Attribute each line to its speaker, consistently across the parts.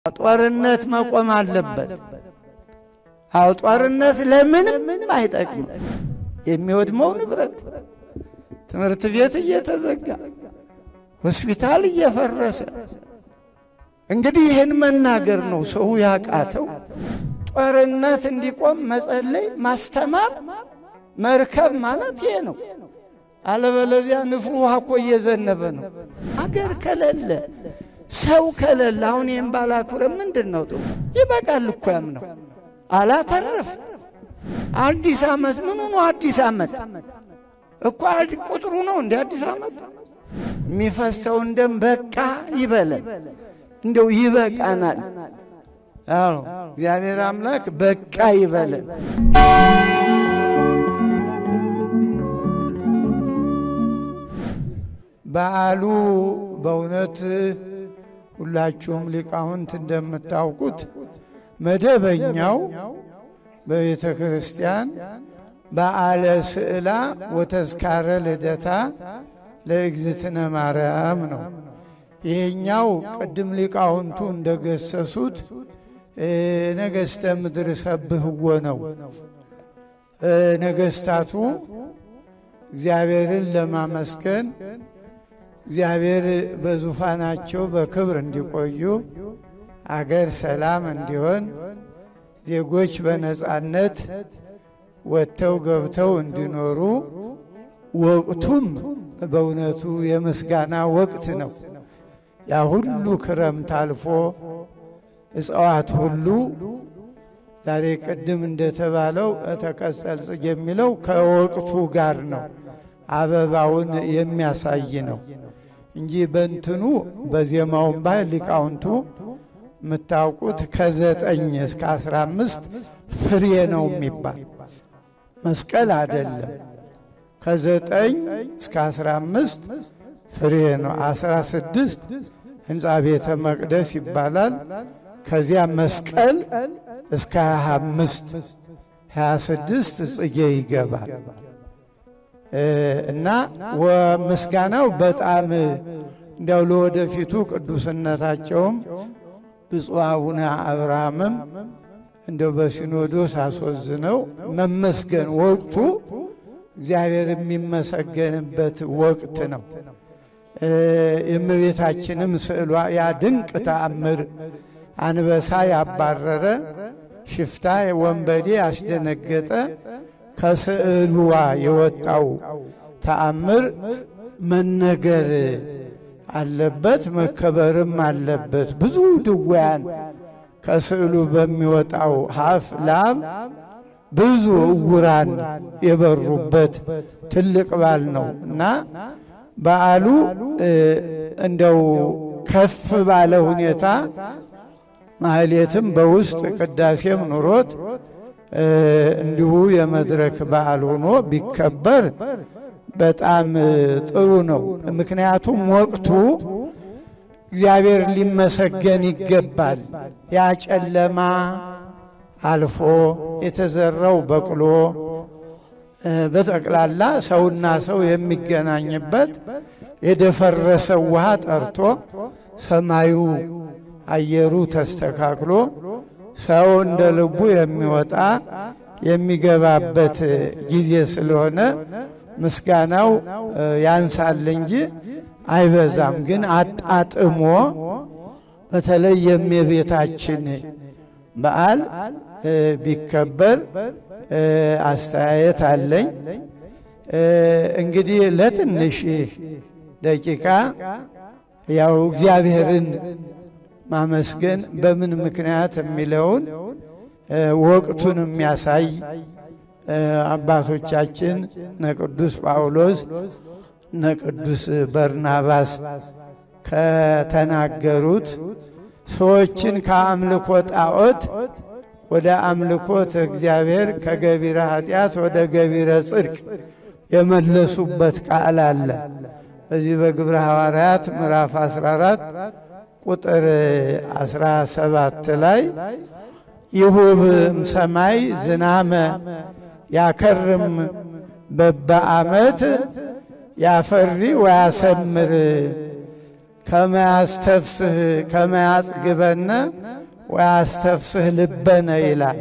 Speaker 1: ጦርነት መቆም አለበት። አዎ ጦርነት ለምንም አይጠቅምም። የሚወድመው ንብረት፣ ትምህርት ቤት እየተዘጋ ሆስፒታል እየፈረሰ እንግዲህ ይህን መናገር ነው ሰው ያቃተው። ጦርነት እንዲቆም መጸለይ፣ ማስተማር፣ መርከብ ማለት ይሄ ነው። አለበለዚያ ንፍሩ ውሃ እኮ እየዘነበ ነው። አገር ከሌለ ሰው ከሌለ አሁን ይህም ባላኩረ ምንድን ነው ጥሩ? ይበቃል እኮ ያም ነው አላተረፍ አዲስ ዓመት ምኑ ነው? አዲስ ዓመት እኮ ቁጥሩ ነው እንደ አዲስ ዓመት የሚፈሰውን ደም በቃ ይበለን፣ እንደው ይበቃናል። አዎ እግዚአብሔር አምላክ በቃ ይበለን። በዓሉ በእውነት ሁላችሁም ሊቃውንት እንደምታውቁት መደበኛው በቤተ ክርስቲያን በዓለ ስዕላ ወተዝካረ ልደታ ለእግዝእትነ ማርያም ነው። ይሄኛው ቅድም ሊቃውንቱ እንደገሰሱት ነገሥተ ምድር ሰብህዎ ነው። ነገሥታቱ እግዚአብሔርን ለማመስገን እግዚአብሔር በዙፋናቸው በክብር እንዲቆዩ አገር ሰላም እንዲሆን ዜጎች በነጻነት ወጥተው ገብተው እንዲኖሩ ወቅቱም በእውነቱ የምስጋና ወቅት ነው። ያ ሁሉ ክረምት አልፎ እጽዋት ሁሉ ዛሬ ቅድም እንደተባለው ተቀጸል ጽጌ የሚለው ከወቅቱ ጋር ነው። አበባውን የሚያሳይ ነው እንጂ በእንትኑ በዜማውን ባህል ሊቃውንቱ የምታውቁት ከዘጠኝ እስከ አስራ አምስት ፍሬ ነው የሚባል መስቀል አይደለም። ከዘጠኝ እስከ አስራ አምስት ፍሬ ነው። አስራ ስድስት ህንፃ ቤተ መቅደስ ይባላል። ከዚያ መስቀል እስከ ሀያ አምስት ሀያ ስድስት ጽጌ ይገባል እና ምስጋናው በጣም እንዲያው ለወደፊቱ ቅዱስነታቸውም ብፁዕ አቡነ አብርሃምም እንደው በሲኖዶስ አስወዝነው መመስገን ወቅቱ እግዚአብሔር የሚመሰገንበት ወቅት ነው። የእመቤታችንም ስዕሏ ያ ድንቅ ተአምር አንበሳ ያባረረ ሽፍታ ወንበዴ ያስደነገጠ ከስዕሉዋ የወጣው ተአምር መነገር አለበት፣ መከበርም አለበት። ብዙ ድውያን ከስዕሉ በሚወጣው ሀፍ ላም ብዙ እውራን የበሩበት ትልቅ በዓል ነው እና በዓሉ እንደው ከፍ ባለ ሁኔታ ማህሌትም በውስጥ ቅዳሴም ኑሮት እንዲሁ የመድረክ በዓል ሆኖ ቢከበር በጣም ጥሩ ነው። ምክንያቱም ወቅቱ እግዚአብሔር ሊመሰገን ይገባል። ያ ጨለማ አልፎ የተዘራው በቅሎ በጠቅላላ ሰውና ሰው የሚገናኝበት የደፈረሰው ውሃ ጠርቶ ሰማዩ አየሩ ተስተካክሎ ሰው እንደ ልቡ የሚወጣ የሚገባበት ጊዜ ስለሆነ ምስጋናው ያንሳል እንጂ አይበዛም። ግን አጣጥሞ በተለይ የእመቤታችን በዓል ቢከበር አስተያየት አለኝ። እንግዲህ ለትንሽ ደቂቃ ያው እግዚአብሔርን ማመስገን በምን ምክንያት የሚለውን ወቅቱን የሚያሳይ አባቶቻችን ነቅዱስ ጳውሎስ ነቅዱስ በርናባስ ከተናገሩት ሰዎችን ከአምልኮ ጣዖት ወደ አምልኮት እግዚአብሔር ከገቢረ ኃጢአት ወደ ገቢረ ጽድቅ የመለሱበት ቃል አለ። በዚህ በግብረ ሐዋርያት ምዕራፍ 14 ቁጥር 17 ላይ ይሁብም ሰማይ ዝናመ ያከርም በበዓመት ያፈሪ ወያሰምር ከመያስተፍስህ ከመያጽግበነ ወያስተፍስህ ልበነ ይላል።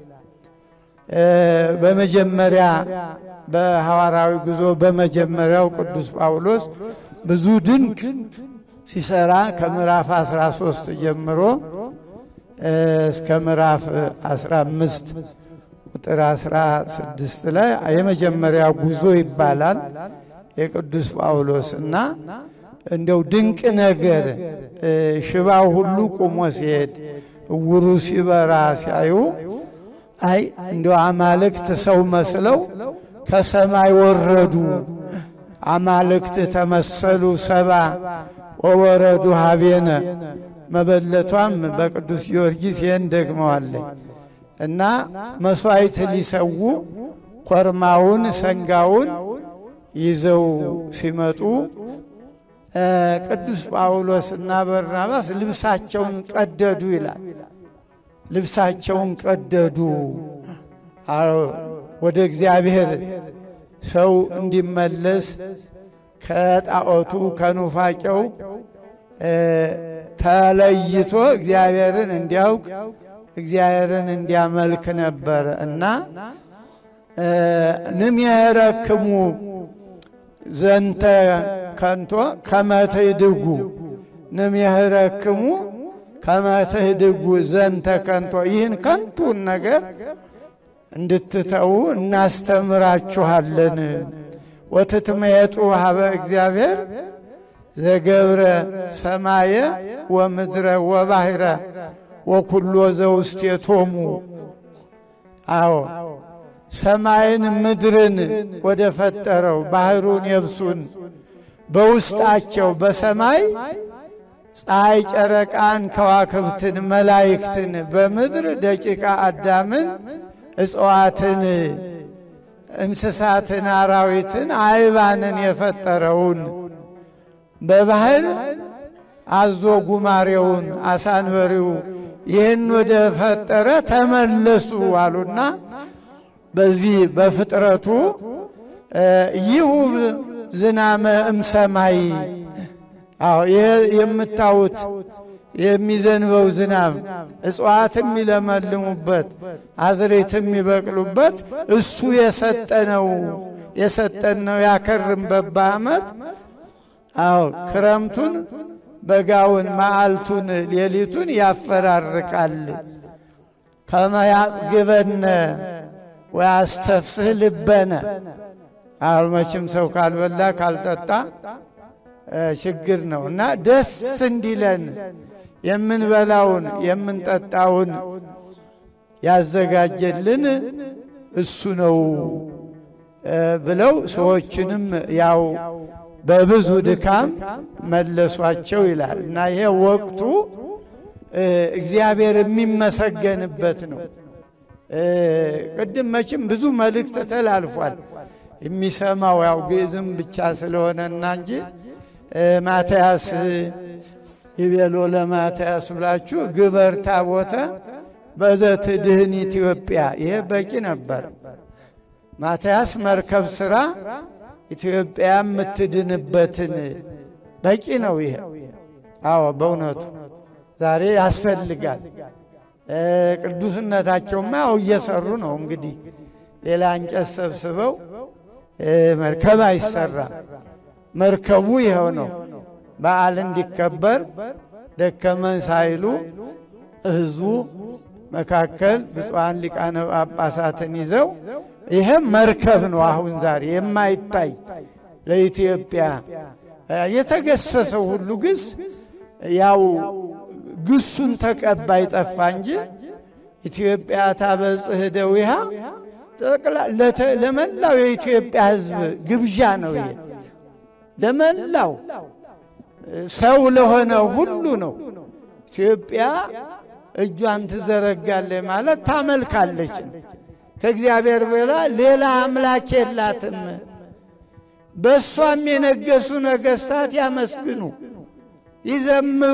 Speaker 1: በመጀመሪያ በሐዋርያዊ ጉዞ በመጀመሪያው ቅዱስ ጳውሎስ ብዙ ድንቅ ሲሰራ ከምዕራፍ 13 ጀምሮ እስከ ምዕራፍ 15 ቁጥር 16 ላይ የመጀመሪያው ጉዞ ይባላል የቅዱስ ጳውሎስ እና እንደው ድንቅ ነገር ሽባው ሁሉ ቆሞ ሲሄድ እውሩ ሲበራ ሲያዩ አይ እንደው አማልክት ሰው መስለው ከሰማይ ወረዱ፣ አማልክት ተመሰሉ ሰባ ወወረዱ ሀቤነ። መበለቷም በቅዱስ ጊዮርጊስ ይህን ደግመዋለኝ እና መሥዋዕት ሊሰዉ ኮርማውን ሰንጋውን ይዘው ሲመጡ ቅዱስ ጳውሎስ እና በርናባስ ልብሳቸውን ቀደዱ ይላል። ልብሳቸውን ቀደዱ ወደ እግዚአብሔር ሰው እንዲመለስ ከጣዖቱ ከኑፋቄው ተለይቶ እግዚአብሔርን እንዲያውቅ እግዚአብሔርን እንዲያመልክ ነበር እና ንምየረክሙ ዘንተ ከንቶ ከመትህድጉ ንምየረክሙ ከመትህድጉ ዘንተ ከንቶ ይህን ከንቱን ነገር እንድትተዉ እናስተምራችኋለን። ወትትመየጡ ሀበ እግዚአብሔር ዘገብረ ሰማየ ወምድረ ወባሕረ ወኩሎ ዘውስቴቶሙ። አዎ ሰማይን ምድርን ወደ ፈጠረው ባህሩን የብሱን በውስጣቸው በሰማይ ፀሐይ ጨረቃን ከዋክብትን መላይክትን በምድር ደቂቃ አዳምን እጽዋትን እንስሳትን አራዊትን አይባንን የፈጠረውን በባህር አዞ ጉማሬውን አሳንበሪው ይህን ወደ ፈጠረ ተመለሱ አሉና በዚህ በፍጥረቱ ይሁብ ዝናመ እምሰማይ አዎ ይህ የምታዩት የሚዘንበው ዝናብ እጽዋት የሚለመልሙበት አዝሬት የሚበቅሉበት እሱ የሰጠነው የሰጠን ነው። ያከርምበት በዓመት አዎ ክረምቱን በጋውን መዓልቱን ሌሊቱን ያፈራርቃል። ከመያጽግበነ ወያስተፍስህ ልበነ አሁን መቼም ሰው ካልበላ ካልጠጣ ችግር ነው እና ደስ እንዲለን የምንበላውን የምንጠጣውን ያዘጋጀልን እሱ ነው ብለው ሰዎችንም ያው በብዙ ድካም መለሷቸው ይላል እና ይሄ ወቅቱ እግዚአብሔር የሚመሰገንበት ነው። ቅድም መቼም ብዙ መልእክት ተላልፏል። የሚሰማው ያው ግዕዝም ብቻ ስለሆነና እንጂ ማትያስ ይቤሎ ለማትያስ ብላችሁ ግበር ታቦተ በዘትድህን ኢትዮጵያ ይሄ በቂ ነበር። ማትያስ መርከብ ስራ ኢትዮጵያ የምትድንበትን በቂ ነው ይሄ። አዎ በእውነቱ ዛሬ ያስፈልጋል። ቅዱስነታቸውማ ያው እየሰሩ ነው እንግዲህ ሌላ እንጨት ሰብስበው መርከብ አይሰራም። መርከቡ ይኸው ነው። በዓል እንዲከበር ደከመን ሳይሉ ሕዝቡ መካከል ብፁዓን ሊቃነ ጳጳሳትን ይዘው ይህም መርከብ ነው። አሁን ዛሬ የማይታይ ለኢትዮጵያ የተገሰሰው ሁሉ ግስ ያው ግሱን ተቀባይ ጠፋ እንጂ ኢትዮጵያ ታበጽሕ እደዊሃ ለመላው የኢትዮጵያ ሕዝብ ግብዣ ነው። ይሄ ለመላው ሰው ለሆነ ሁሉ ነው። ኢትዮጵያ እጇን ትዘረጋለች ማለት ታመልካለች። ከእግዚአብሔር በላ ሌላ አምላክ የላትም። በእሷም የነገሱ ነገሥታት ያመስግኑ፣ ይዘምሩ።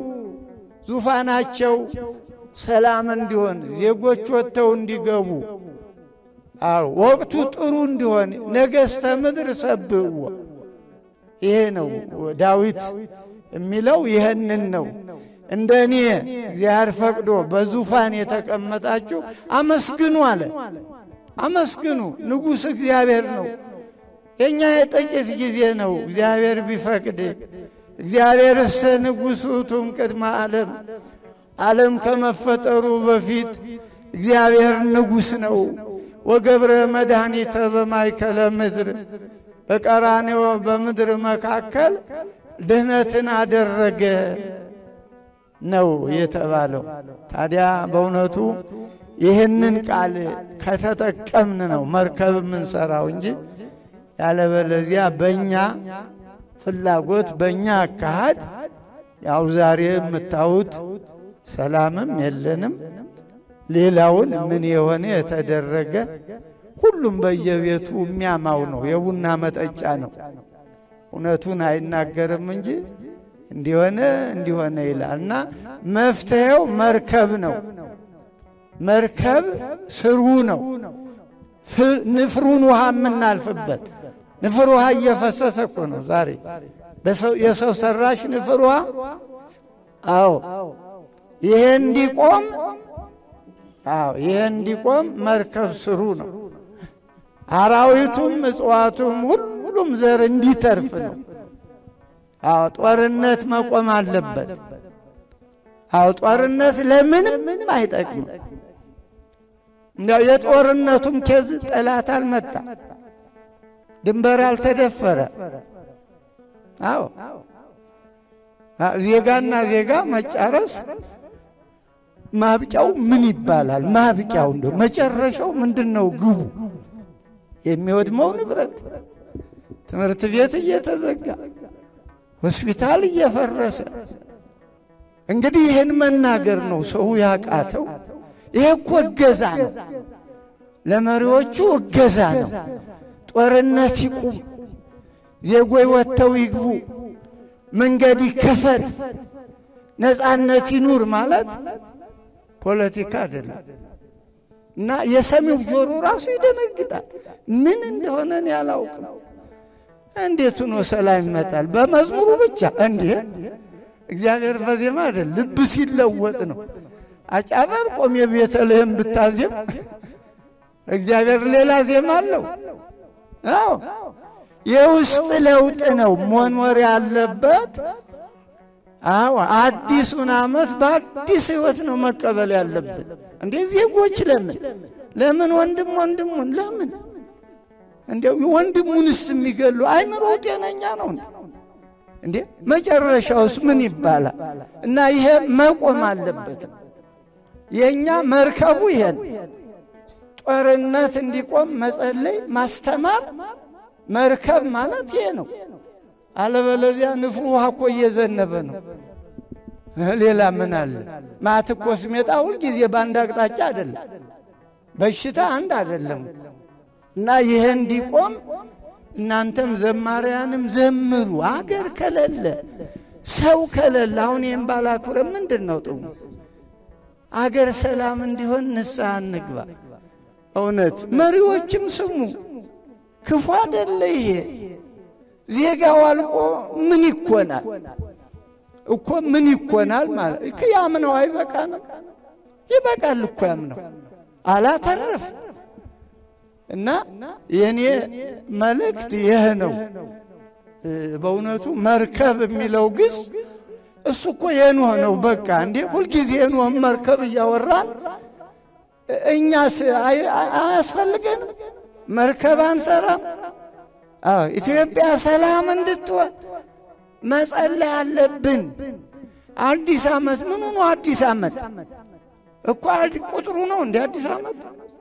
Speaker 1: ዙፋናቸው ሰላም እንዲሆን ዜጎች ወጥተው እንዲገቡ አዎ ወቅቱ ጥሩ እንዲሆን ነገሥተ ምድር ሰብእዎ። ይሄ ነው ዳዊት የሚለው ይህንን ነው። እንደ እኔ እግዚአብሔር ፈቅዶ በዙፋን የተቀመጣችሁ አመስግኑ አለ። አመስግኑ፣ ንጉሥ እግዚአብሔር ነው። የእኛ የጥቂት ጊዜ ነው። እግዚአብሔር ቢፈቅድ እግዚአብሔር እሰ ንጉሥ ውእቱም ቅድመ ዓለም ዓለም ከመፈጠሩ በፊት እግዚአብሔር ንጉሥ ነው። ወገብረ መድኃኒተ በማይከለ ምድር በቀራንዮ በምድር መካከል ድህነትን አደረገ ነው የተባለው። ታዲያ በእውነቱ ይህንን ቃል ከተጠቀምን ነው መርከብ የምንሰራው እንጂ ያለበለዚያ በእኛ ፍላጎት በእኛ አካሃድ ያው ዛሬ የምታዩት ሰላምም የለንም። ሌላውን ምን የሆነ የተደረገ ሁሉም በየቤቱ የሚያማው ነው፣ የቡና መጠጫ ነው። እውነቱን አይናገርም እንጂ እንዲሆነ እንዲሆነ ይላል እና መፍትሄው መርከብ ነው። መርከብ ስሩ ነው። ንፍሩን ውሃ የምናልፍበት ንፍር ውሃ እየፈሰሰ እኮ ነው ዛሬ የሰው ሰራሽ ንፍር ውሃ። አዎ ይሄ እንዲቆም አዎ ይሄ እንዲቆም መርከብ ስሩ ነው። አራዊቱም እጽዋቱም ሁሉም ዘር እንዲተርፍ ነው። አዎ ጦርነት መቆም አለበት። አዎ ጦርነት ለምንም ምንም አይጠቅምም። የጦርነቱም ኬዝ ጠላት አልመጣ፣ ድንበር አልተደፈረ። አዎ ዜጋና ዜጋ መጫረስ ማብቂያው ምን ይባላል? ማብቂያው እንደው መጨረሻው ምንድን ነው? ግቡ የሚወድመው ንብረት፣ ትምህርት ቤት እየተዘጋ ሆስፒታል እየፈረሰ እንግዲህ ይህን መናገር ነው ሰው ያቃተው። ይሄ እኮ እገዛ ነው፣ ለመሪዎቹ እገዛ ነው። ጦርነት ይቁም፣ ዜጎይ ወጥተው ይግቡ፣ መንገድ ይከፈት፣ ነፃነት ይኑር ማለት ፖለቲካ አይደለም። እና የሰሚው ጆሮ ራሱ ይደነግጣል። ምን እንደሆነ እኔ አላውቅም። እንዴት ሆኖ ሰላም ይመጣል? በመዝሙሩ ብቻ እንዴ! እግዚአብሔር በዜማ አይደል፣ ልብ ሲለወጥ ነው። አጫበር ቆም የቤተልሔም ብታዜም እግዚአብሔር ሌላ ዜማ አለው። አዎ የውስጥ ለውጥ ነው መኖር ያለበት። አዎ አዲሱን ዓመት በአዲስ ሕይወት ነው መቀበል ያለብን። እንዴ ዜጎች ለምን ለምን ወንድም ወንድሙን ለምን እንዴው ወንድሙንስ የሚገሉ አይምሮ ጤነኛ ነው እንዴ? መጨረሻውስ ምን ይባላል? እና ይሄ መቆም አለበት። የእኛ መርከቡ ይሄን ጦርነት እንዲቆም መጸለይ፣ ማስተማር መርከብ ማለት ይሄ ነው። አለበለዚያ ንፍሩ ውሃ እኮ እየዘነበ ነው። ሌላ ምን አለ? ማት እኮ ስሜጣ ሁልጊዜ በአንድ አቅጣጫ አይደለም፣ በሽታ አንድ አይደለም። እና ይሄ እንዲቆም እናንተም ዘማሪያንም ዘምሩ። አገር ከሌለ ሰው ከሌለ አሁን ይህም ባላኩረ ምንድን ነው ጥሙ? አገር ሰላም እንዲሆን ንስሐ እንግባ። እውነት መሪዎችም ስሙ፣ ክፉ አደለ ይሄ ዜጋው አልቆ ምን ይኮናል እኮ ምን ይኮናል ማለት እኮ ያምነው አይበቃ ነው ይበቃል እኮ ያምነው አላተረፍ እና የኔ መልእክት ይህ ነው። በእውነቱ መርከብ የሚለው ግስ እሱ እኮ የኖህ ነው። በቃ እንዴ ሁልጊዜ የኖህ መርከብ እያወራን እኛስ አያስፈልገን መርከብ አንሰራም? አዎ ኢትዮጵያ ሰላም እንድትሆን መጸለይ አለብን። አዲስ ዓመት ምኑ ነው? አዲስ ዓመት እኮ ቁጥሩ ነው እንደ አዲስ ዓመት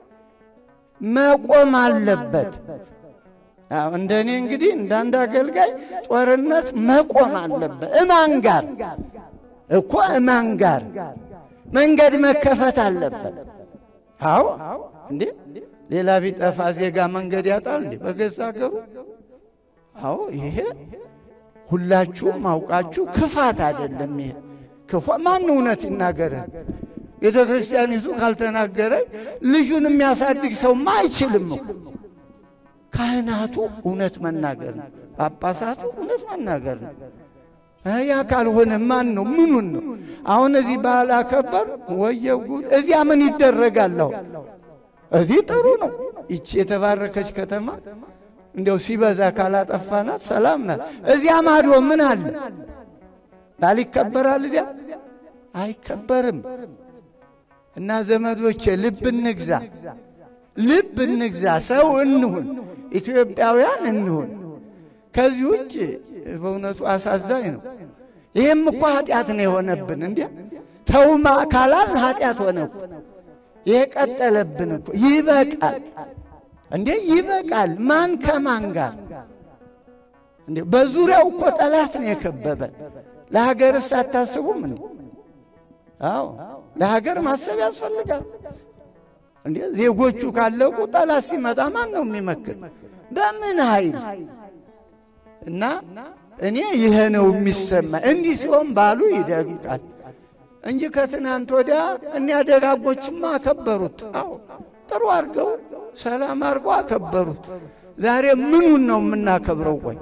Speaker 1: መቆም አለበት። እንደ እኔ እንግዲህ እንዳንድ አገልጋይ ጦርነት መቆም አለበት። እማን ጋር እኮ እማን ጋር መንገድ መከፈት አለበት። አዎ እንዴ ሌላ ቢጠፋ ዜጋ መንገድ ያጣል እንዴ በገዛ ሀገሩ? አዎ ይሄ ሁላችሁም አውቃችሁ ክፋት አይደለም። ይሄ ክፋ ማን እውነት ይናገረ? ቤተ ክርስቲያኒቱ ካልተናገረ ልጁን የሚያሳድግ ሰውማ አይችልም እኮ። ካህናቱ እውነት መናገር ነው። ጳጳሳቱ እውነት መናገር ነው። ያ ካልሆነ ማን ነው? ምኑን ነው? አሁን እዚህ ባህል አከበር ወየው ጉድ! እዚያ ምን ይደረጋል? አሁን እዚህ ጥሩ ነው። ይቺ የተባረከች ከተማ እንዲያው ሲበዛ ካላጠፋናት ሰላም ናት። እዚያ ማዶ ምን አለ? ባል ይከበራል? እዚያ አይከበርም። እና ዘመዶቼ ልብ እንግዛ፣ ልብ እንግዛ፣ ሰው እንሁን፣ ኢትዮጵያውያን እንሁን። ከዚህ ውጭ በእውነቱ አሳዛኝ ነው። ይህም እኮ ኃጢአት ነው የሆነብን። እንዲያ ተውማ ካላል ኃጢአት ሆነ እኮ ይሄ ቀጠለብን እኮ። ይበቃል እንዴ ይበቃል። ማን ከማን ጋር እንዴ? በዙሪያው እኮ ጠላት ነው የከበበን። ለሀገርስ አታስቡም እንዴ? አዎ ለሀገር ማሰብ ያስፈልጋል። እንዴ ዜጎቹ ካለቁ ጠላት ሲመጣ ማን ነው የሚመክት? በምን ኃይል? እና እኔ ይሄ ነው የሚሰማ። እንዲህ ሲሆን ባሉ ይደምቃል እንጂ ከትናንት ወዲያ እኒያ ደጋጎችማ አከበሩት። አዎ ጥሩ አድርገው ሰላም አድርገው አከበሩት። ዛሬ ምኑን ነው የምናከብረው? ቆይ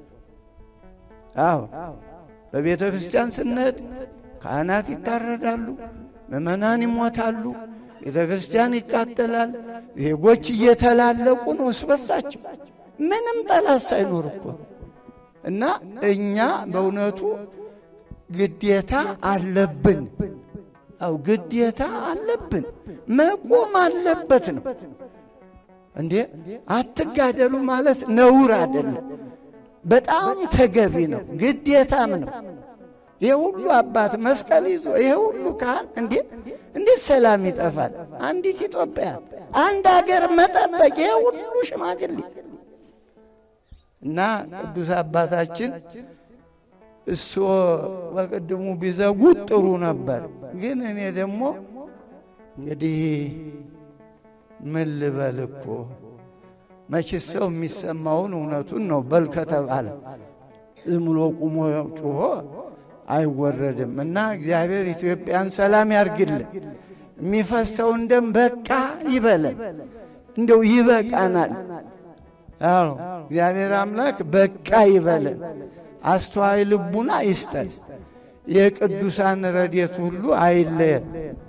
Speaker 1: አዎ በቤተ ክርስቲያን ስንሄድ ካህናት ይታረዳሉ፣ ምእመናን ይሞታሉ፣ ቤተ ክርስቲያን ይቃጠላል። ዜጎች እየተላለቁ ነው እስበሳቸው ምንም ጠላት ሳይኖር እኮ እና እኛ በእውነቱ ግዴታ አለብን። አው ግዴታ አለብን፣ መቆም አለበት ነው እንዴ። አትጋደሉ ማለት ነውር አይደለም፣ በጣም ተገቢ ነው፣ ግዴታም ነው። ይሄ ሁሉ አባት መስቀል ይዞ ይሄ ሁሉ ካህን እንዴ እንዴት ሰላም ይጠፋል? አንዲት ኢትዮጵያ አንድ ሀገር መጠበቅ ይሄ ሁሉ ሽማግሌ እና ቅዱስ አባታችን እሶ በቅድሙ ቢዘጉት ጥሩ ነበር። ግን እኔ ደግሞ እንግዲህ ምን ልበል እኮ መችስ ሰው የሚሰማውን እውነቱን ነው በል ከተባለ ዝም ብሎ ቁሞ ጩሆ አይወረድም። እና እግዚአብሔር ኢትዮጵያን ሰላም ያርግልን። የሚፈሰውን ደም በቃ ይበለን፣ እንደው ይበቃናል። አዎ እግዚአብሔር አምላክ በቃ ይበለን፣ አስተዋይ ልቡና ይስጠን፣ የቅዱሳን ረድኤት ሁሉ አይለየን።